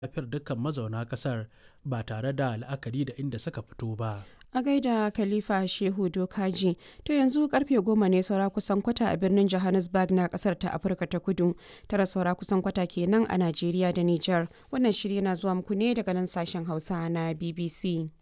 lafiyar dukkan mazauna ƙasar ba tare da la'akari da inda suka fito ba. a gaida khalifa shehu dokaji to yanzu karfe goma ne saura kusan kwata a birnin johannesburg na kasar ta afirka ta kudu tara saura kusan kwata kenan a najeriya da niger wannan shirya na zuwa muku ne daga nan sashen hausa na bbc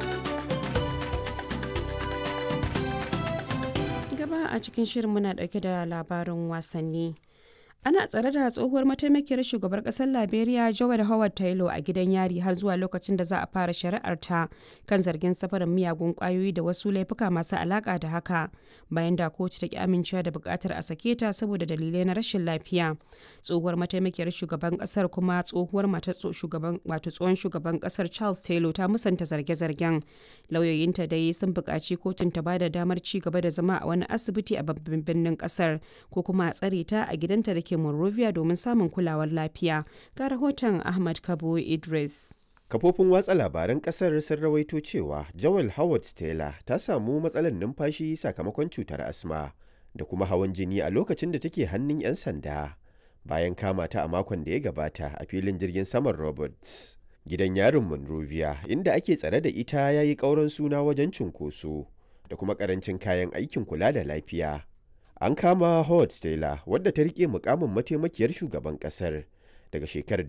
gaba a cikin shirin muna dauke da labarin wasanni ana tsare da tsohuwar mataimakiyar shugabar kasar liberia joel howard taylor a gidan yari har zuwa lokacin da za a fara shari'ar ta kan zargin safarin miyagun kwayoyi da wasu laifuka masu alaka da haka bayan da kotu ta ki amincewa da bukatar a sake ta saboda dalilai na rashin lafiya tsohuwar mataimakiyar shugaban kasar kuma tsohuwar matar shugaban wato tsohon shugaban kasar charles taylor ta musanta zarge-zargen lauyoyinta dai sun buƙaci kotun ta bada damar ci gaba da zama a wani asibiti a babban birnin kasar ko kuma a tsare ta a gidanta da ke Monrovia domin samun kulawar lafiya. Ga rahoton Ahmad Kabo Idris. Kafofin watsa labaran kasar sun rawaito cewa Joel Howard Taylor ta samu matsalar numfashi sakamakon cutar asma da kuma hawan jini a lokacin da take hannun 'yan sanda bayan kama ta a makon da ya gabata a filin jirgin saman Roberts. Gidan yarin Monrovia inda ake tsare da ita ya yi ƙauran suna wajen cunkoso da kuma ƙarancin kayan aikin kula da lafiya. An kama Howard Taylor wadda ta rike mukamin mataimakiyar shugaban kasar daga shekarar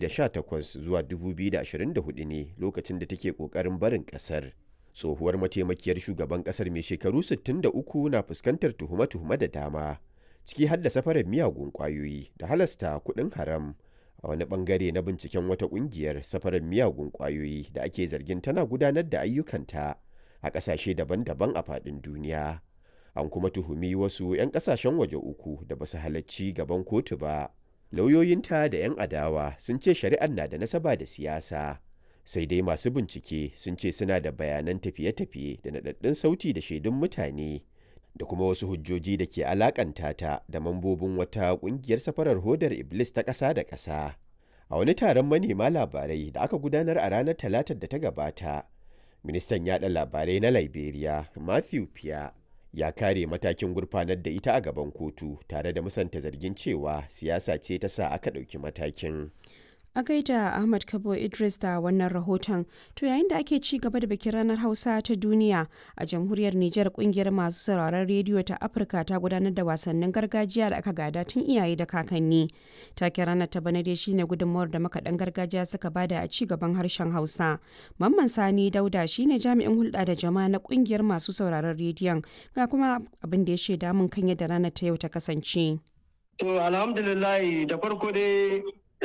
2018 zuwa 2024 ne lokacin da take kokarin barin kasar. Tsohuwar mataimakiyar shugaban kasar mai shekaru 63 na fuskantar tuhume-tuhume da dama, ciki har da safarar miyagun kwayoyi da halasta kuɗin haram a wani bangare na binciken wata ƙungiyar safarar miyagun kwayoyi da ake zargin tana gudanar da ayyukanta a ƙasashe daban-daban a faɗin duniya. an kuma tuhumi wasu 'yan kasashen waje uku da basu halarci gaban kotu ba lauyoyinta da 'yan adawa sun ce shari'ar na da nasaba da siyasa sai dai masu bincike sun ce suna da bayanan tafiye-tafiye da naɗaɗɗun sauti da shaidun mutane da kuma wasu hujjoji da ke alakanta ta da mambobin wata ƙungiyar safarar hodar iblis ta ƙasa da ƙasa a wani taron manema labarai da aka gudanar a ranar talatar da ta gabata ministan yaɗa labarai na liberia matthew pia ya kare matakin gurfanar da ita a gaban kotu tare da musanta zargin cewa siyasa ce ta sa aka ɗauki matakin. A gaida Ahmad Kabo Idris da wannan rahoton, to yayin da ake ci gaba da bikin ranar Hausa ta duniya a jamhuriyar Nijar kungiyar masu sauraron rediyo ta Afirka ta gudanar da wasannin gargajiya da aka gada tun iyaye da kakanni. Taken ranar ta bana dai shine gudunmawar da makaɗan gargajiya suka bada a ci gaban harshen Hausa. Mamman Sani Dauda shine jami'in hulɗa da jama'a na kungiyar masu sauraron rediyon ga kuma abin da ya shaida mun kan yadda ranar ta yau ta kasance. To alhamdulillah da farko dai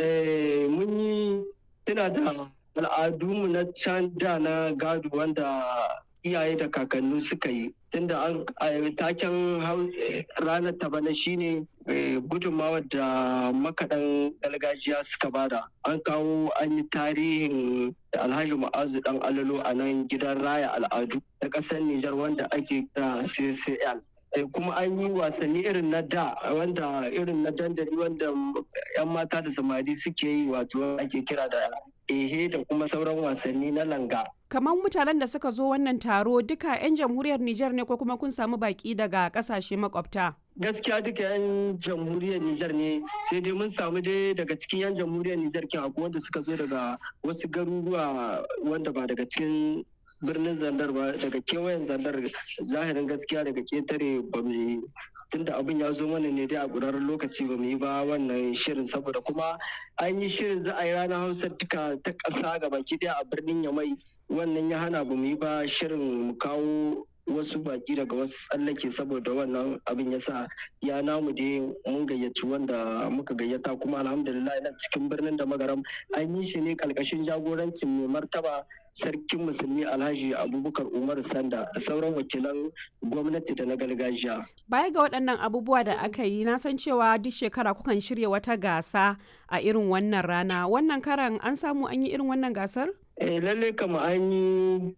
mun yi tuna da al'adunmu na can da na gado wanda iyaye da kakanni suka yi tunda an taken ranar ta bana shine gudunmawar da makaɗan gargajiya suka bada an kawo an yi tarihin alhaji ma'azu dan alalo a nan gidan raya al'adu na ƙasar nijar wanda ake kira ccl kuma an yi wasanni irin na da wanda irin na dandali wanda yan mata da samari suke yi wato ake kira da ehe da kuma sauran wasanni na langa kamar mutanen da suka zo wannan taro duka 'yan jamhuriyar Nijar ne ko kuma kun samu baki daga kasashe makwabta gaskiya duka 'yan jamhuriyar Nijar ne sai dai mun samu dai daga cikin 'yan jamhuriyar Nijar kin akwai wanda suka zo daga wasu garuruwa wanda ba daga cikin birnin zandar ba daga kewayen zandar zahirin gaskiya daga ketare ba mu tunda abin ya zo mana ne dai a ƙurarren lokaci ba mu yi ba wannan shirin saboda kuma an yi shirin za a yi ranar hausa duka ta ƙasa ga baki ɗaya a birnin yamai wannan ya hana ba mu yi ba shirin mu kawo wasu baki daga wasu tsallake saboda wannan abin ya sa ya namu dai mun gayyaci wanda muka gayyata kuma alhamdulillah na cikin birnin da magaram an yi shi ne kalkashin jagorancin mai martaba sarkin musulmi alhaji abubakar umar sanda da sauran wakilan gwamnati da na gargajiya baya ga waɗannan abubuwa da aka yi na san cewa duk shekara kukan shirya wata gasa a irin wannan rana wannan karan an samu an yi irin wannan gasar eh lalle kama an yi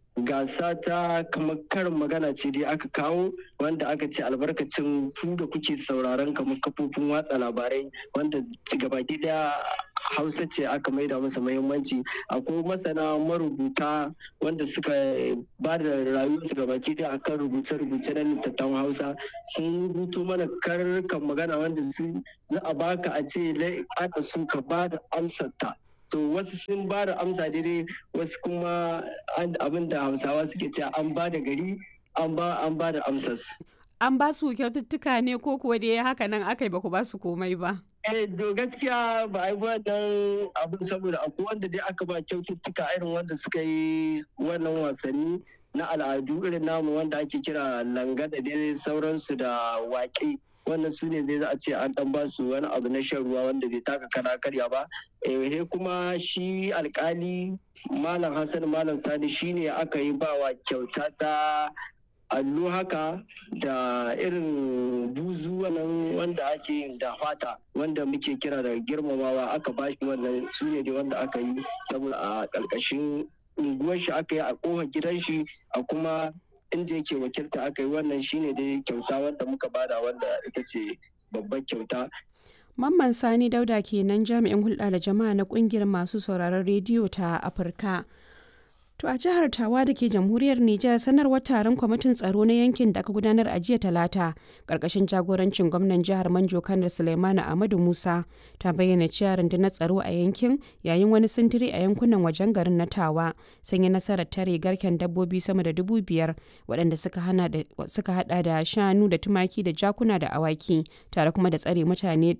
gasa ta kamar karin magana ce dai aka kawo wanda aka ce albarkacin ku da kuke sauraron kamar kafofin watsa labarai wanda gabaki daya hausa ce aka maida masa muhimmanci akwai masana marubuta wanda suka ba da rayuwarsu gabaki daya akan rubuce-rubuce na littattafan hausa sun rubuto mana karkan magana wanda za a baka a ce ana sun ka ba da amsar ta to wasu sun ba da amsa daidai wasu kuma abin da hausawa suke cewa an ba da gari an ba an ba da amsas an ba su kyaututtuka ne ko kuwa dai haka nan aka yi ba ku ba su komai ba eh to gaskiya ba a yi wannan abin saboda akwai wanda dai aka ba kyaututtuka irin wanda suka yi wannan wasanni na al'adu irin namu wanda ake kira langa da dai sauransu da waƙe wannan su ne zai za a ce an dan ba su wani abu na shan ruwa wanda bai taka kana karya ba eh kuma shi alkali malam hassan malam sani shine aka yi bawa kyauta ta allo haka da irin buzu wannan wanda ake yin da fata wanda muke kira da girmamawa aka bashi wannan su ne wanda aka yi saboda a ƙarƙashin unguwar shi aka yi a ƙofar gidan shi a kuma inda yake wakilta aka yi wannan shine dai kyauta wanda muka bada wanda ita ce babbar kyauta Mamman Sani Dauda kenan jami'in hulɗa da jama'a na ƙungiyar masu sauraron rediyo ta Afirka. To a jihar Tawa da ke jamhuriyar Nijar sanarwar taron kwamitin tsaro na yankin da aka gudanar a jiya talata ƙarƙashin jagorancin gwamnan jihar Manjo Kanar Suleimanu Ahmadu Musa ta bayyana cewa rundunar tsaro a yankin yayin wani sintiri a yankunan wajen garin na Tawa sun yi nasarar tare garken dabbobi sama da dubu biyar waɗanda suka hada da shanu da tumaki da jakuna da awaki tare kuma da tsare mutane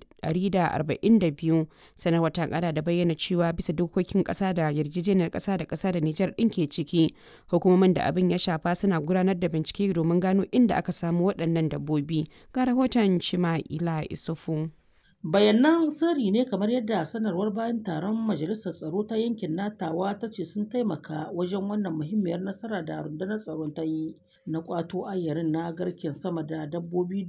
142 sanarwar ta kara da bayyana cewa bisa dokokin ƙasa da yarjejeniyar ƙasa da ƙasa da Nijar ɗin ke ciki hukumomin da abin ya shafa suna gudanar da bincike domin gano inda aka samu waɗannan dabbobi ga rahoton Chima'ila Isufu. bayanan sirri ne kamar yadda sanarwar bayan taron majalisar tsaro ta yankin natawa ta ce sun taimaka wajen wannan muhimmiyar nasara da rundunar tsaron ta yi na kwato ayyarin na garken sama da dabbobi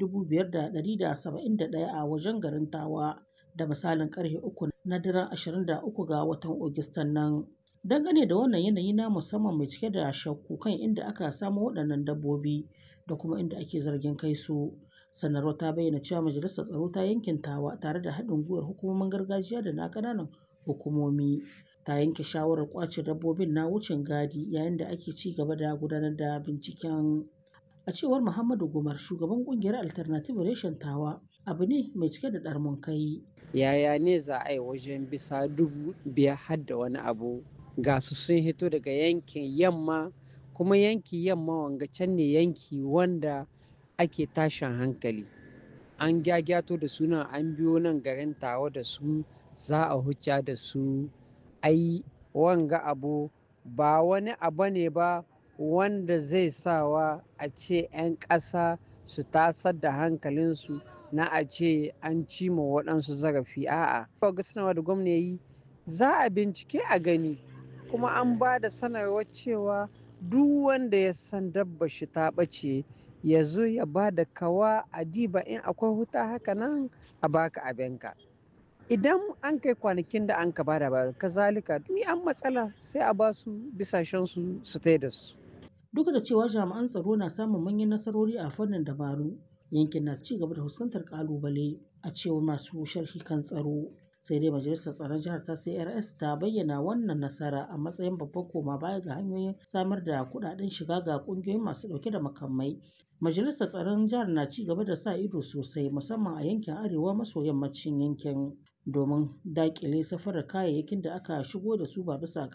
5,171 a wajen garin tawa da misalin karfe uku na daren 23 ga watan ogistan nan dangane da wannan yanayi na musamman mai cike da shakku kan inda aka samu waɗannan dabbobi da kuma inda ake zargin kai su sanarwar ta bayyana cewa majalisar tsaro ta yankin tawa tare da haɗin gwiwar hukumomin gargajiya da na ƙananan hukumomi ta yanke shawarar ƙwace dabbobin na wucin gadi yayin da ake ci gaba da gudanar da binciken a cewar muhammadu gumar shugaban ƙungiyar alternative reshen tawa abu ne mai cike da ɗarmun kai yaya ne za a yi wajen bisa dubu biyar har da wani abu ga su sun hito daga yankin yamma kuma yanki yamma wanga can ne yanki wanda ake tashin hankali an gyagyato da suna an biyo nan garin tawa da su za a hucca da su ai wanga abu ba wani abu ne ba wanda zai sawa a ce 'yan ƙasa su tasar da hankalinsu na a ce an cima waɗansu zarafi a'a ga sanarwa da gwamna yi za a bincike a gani kuma an ba da sanarwar cewa duk wanda ya san dabba shi ta ɓace ya zo ya ba da kawa a diba in akwai huta haka nan a baka abinka idan an kai kwanakin da an ka bada ba kazalika ni an matsala sai a ba su bisashen su su tai da su duk da cewa jami'an tsaro na samun manyan nasarori a fannin dabaru yankin na ci gaba da fuskantar kalubale a cewar masu sharhi kan tsaro sai dai majalisar tsaron jihar ta crs ta bayyana wannan nasara a matsayin babban koma baya ga hanyoyin samar da kudaden shiga ga kungiyoyin masu dauke da makamai majalisar tsaron jihar na ci gaba da sa ido sosai musamman a yankin arewa maso yammacin yankin domin dakile safarar kayayyakin da aka shigo da su ba bisa